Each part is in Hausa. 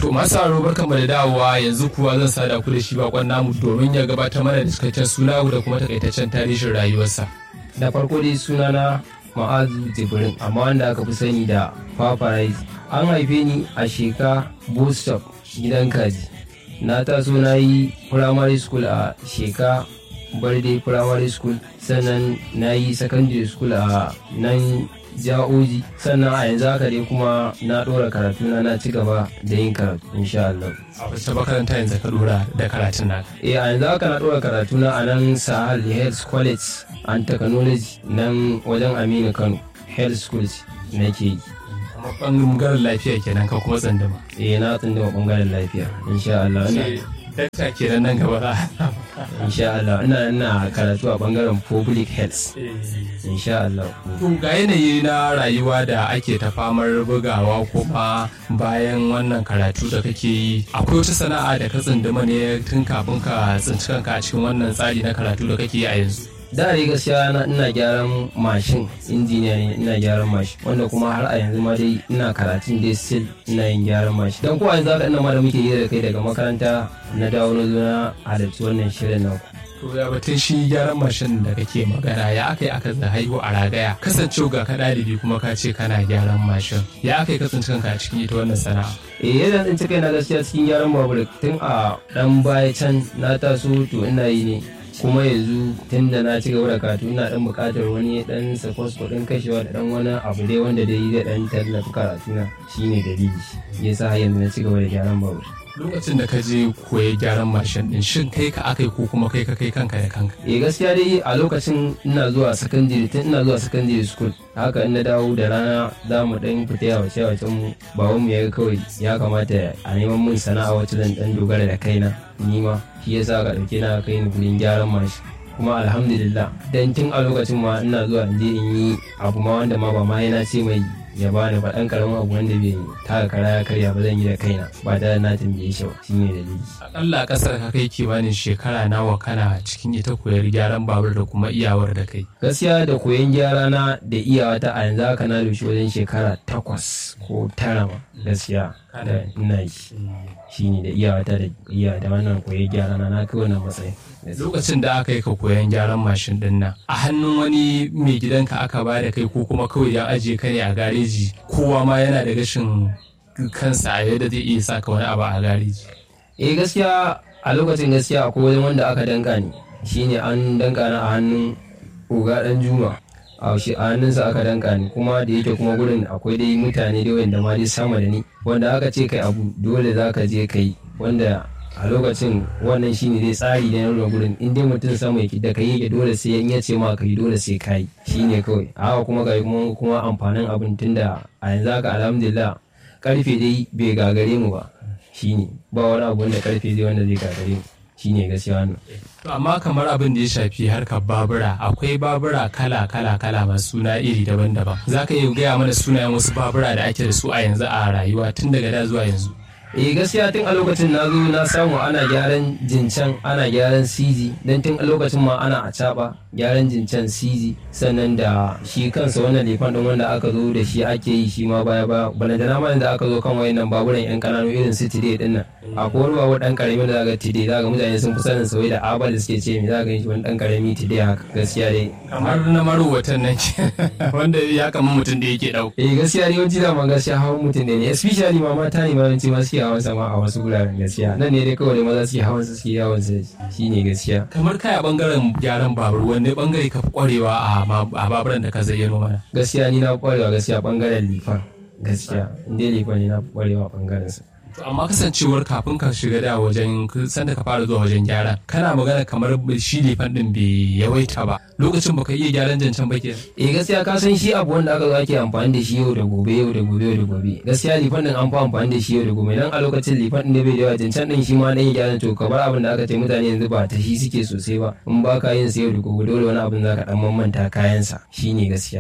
To masu aro barkanmu da dawowa yanzu kuwa zan sada ku da shi bakon namu domin ya gabatar mana da cikakken suna da kuma takaitaccen tarihin rayuwarsa. da farko dai sunana ma'azu jibrin amma wanda aka fi sani da paparazzi an haife ni a sheka bostop gidan kaji na taso na yi primary school a sheka barde primary school sannan na yi secondary school a nan ja'oji sannan a yanzu haka dai kuma na ɗora karatu na na ci gaba da yin karatu insha Allah. A wacce makaranta yanzu ka dora da karatun naka? Eh a yanzu haka na ɗora karatu na a nan Sahal Health College and Technology nan wajen Aminu Kano Health School nake yi. Kuma ɓangaren lafiya kenan ka kuma tsandama. Eh na tsindima ɓangaren lafiya insha Allah. Ina- Dakta kenan nan gaba za a Insha Allah ina ina karatu a ɓangaren Public Health insha Allah. To ga yanayi na rayuwa da ake ta famar bugawa kuma bayan wannan karatu da kake yi akwai wata sana'a da ka tsunduma ne tun kafin ka tsinci kanka a cikin wannan tsari na karatu da kake yi a yanzu. da dai gaskiya na ina gyaran mashin injiniya ne ina gyaran mashin wanda kuma har a yanzu ma dai ina karatun dai still ina yin gyaran mashin dan ko a yanzu haka ina ma da muke yi da kai daga makaranta na dawo na zo na halarci wannan shirin na To ya batun shi gyaran mashin da kake magana ya aka yi aka za haihu a ragaya kasancewa ga ka ɗalibi kuma ka ce kana gyaran mashin ya aka yi ka tsinci kanka a cikin ita wannan sana'a. eh yadda in kai na gaskiya cikin gyaran babur tun a dan baya can na taso to ina yi ne kuma yanzu tun da na ci gaba da karatu ina dan buƙatar wani dan sakwas kuɗin kashewa da dan wani abu dai wanda dai zai dan tallafi karatu na shine dalili yasa har yanzu na ci gaba da gyaran babur Lokacin da ka je koyi gyaran mashin din shin kai ka aka yi ko kuma kai ka kai kanka da kanka. eh gaskiya dai a lokacin ina zuwa secondary tun ina zuwa secondary school haka in na dawo da rana za mu dan fita yawa ce wacce mu baban mu ya ga kawai ya kamata a neman mun sana'a wacce zan dan dogara da kaina ni ma shi yasa ka dauke na kai ni gurin gyaran mashi kuma alhamdulillah dan tun a lokacin ma ina zuwa in je in yi abu ma wanda ma ba ma yana ce mai ya bani ba dan karamin abu wanda bai taka kara ya karya ba zan yi da kaina ba tare da na tambaye shi ba shine dalili Akalla a ƙasar ka kai kimanin shekara nawa kana cikin ita koyar gyaran babur da kuma iyawar da kai. gaskiya da koyon gyara na da iyawa ta a yanzu haka na doshi wajen shekara takwas ko tara ma gaskiya da ina yi shi ne da iyawa ta da iya da wannan koyon gyara na na kai wannan matsayin Lokacin da aka yi ka koyan gyaran mashin din nan a hannun wani mai gidanka aka ba da kai ko kuma kawai ya ajiye ka ne a gareji kowa ma yana da gashin kansa a yadda zai iya saka wani abu a gareji. eh gaskiya a lokacin gaskiya akwai wajen wanda aka danka ni shine an danka na a hannun oga dan juma a shi a hannunsa aka danka ni kuma da yake kuma gurin akwai dai mutane da wanda ma dai sama da ni wanda aka ce kai abu dole za ka je kai wanda a lokacin wannan shine dai tsari da na gurin in dai mutum sama yake da kai yake dole sai in ya ce ma kai dole sai kai shine kawai a haka kuma ga kuma kuma amfanin abin tunda a yanzu haka alhamdulillah karfe dai bai gagare mu ba shine ba wani abu wanda karfe zai wanda zai gagare mu shine gaskiya wannan To amma kamar abin da ya shafi harkar babura akwai babura kala kala kala masu suna iri daban-daban. Za ka iya gaya mana sunayen wasu babura da ake da su a yanzu a rayuwa tun daga da zuwa yanzu. eh gaskiya tun a lokacin na zo na samu ana gyaran jincan ana gyaran cg don tun a lokacin ma ana a caba gyaran jincan cg sannan da shi kansa wannan lefan din wanda aka zo da shi ake yi shi ma baya baya balantana ma da aka zo kan wayannan baburan yan kananu irin su tide din nan akwai wani babur dan karami da zaka tide zaka mutane sun fi sanin sauyi da abal da suke ce mi zaka yi shi wani dan karami tide haka gaskiya dai Kamar na marowatan nan ke wanda ya kama mutum da yake ɗau. eh gaskiya ne yawanci zaman gaskiya hawan mutum ne especially ma mata ne ma yawanci ma suke hawan sama a wasu guraren gaskiya nan ne dai kawai maza suke hawan su suke yawan su shine gaskiya Kamar kai a bangaren gyaran babur wanne bangare ka fi kwarewa a ma- a baburan da ka zayyano mana. gaskiya ni na fi kwarewa gaskiya bangaren lifan gaskiya in dai lifan ne na fi kwarewa bangaren sa To amma kasancewar kafin ka shiga da wajen sanda ka fara zuwa wajen gyara kana magana kamar shi lefan din bai yawaita ba lokacin baka iya gyaran jancan ba kenan. eh gaskiya ka san shi abu wanda aka zo ake amfani da shi yau da gobe yau da gobe yau da gobe gaskiya lifan din an fi amfani da shi yau da gobe dan a lokacin lifan din da bai da yawa jancan din shi ma dan ya gyara to kamar abin da aka ce mutane yanzu ba ta shi suke sosai ba in ba ka yin sa yau da gobe dole wani abin zaka dan mamanta kayan sa shine gaskiya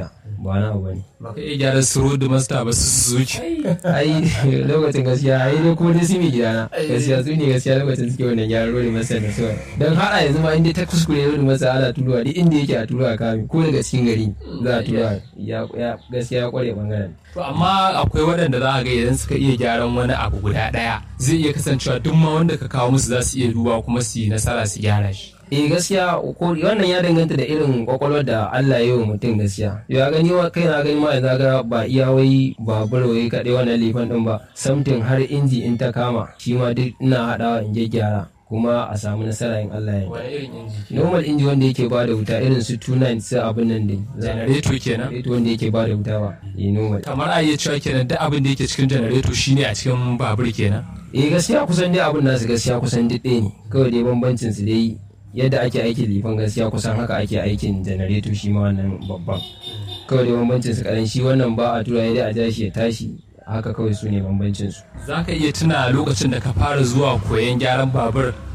ba na abu ne ba ka iya gyara su road master ba su suzuki ai lokacin gaskiya ai dai ko dai su mai gidana gaskiya su ne gaskiya lokacin suke wannan gyaran rodi masa da suwa don har a yanzu ma inda ta kuskure rodi masa ana turuwa duk inda yake a turuwa kami ko daga cikin gari za a turuwa ya ya- gaskiya ya kware bangaren To amma akwai waɗanda za a ga idan suka iya gyaran wani abu guda ɗaya zai iya kasancewa duk ma wanda ka kawo musu za su iya duba kuma su yi nasara su gyara shi. eh gaskiya ko wannan ya danganta da irin kwakwalwar da Allah ya yi wa mutum gaskiya ya gani wa kai na gani ma yanzu ga ba iya wai babur wai kaɗai wannan lifan ɗin ba samtin har inji in ta kama shi ma duk ina haɗawa in gyara kuma a samu nasara in Allah ya yi Wani irin inji? normal inji wanda yake ba da wuta irin su 29 su abin nan ne Janareto kenan. Janareto wanda yake ba da wuta ba eh normal Kamar a iya cewa kenan duk abin da yake cikin janareto shine a cikin babur kenan. eh gaskiya kusan dai abin nasu gaskiya kusan duk ɗaya ne kawai dai bambancin su dai yadda ake aikin lifan gaskiya kusan haka ake aikin janareto shi ma wannan babban kawai dai bambancin su kadan shi wannan ba a tura dai a ja shi ya tashi haka kawai su ne bambancin su Za ka iya tuna lokacin da ka fara zuwa koyon gyaran babur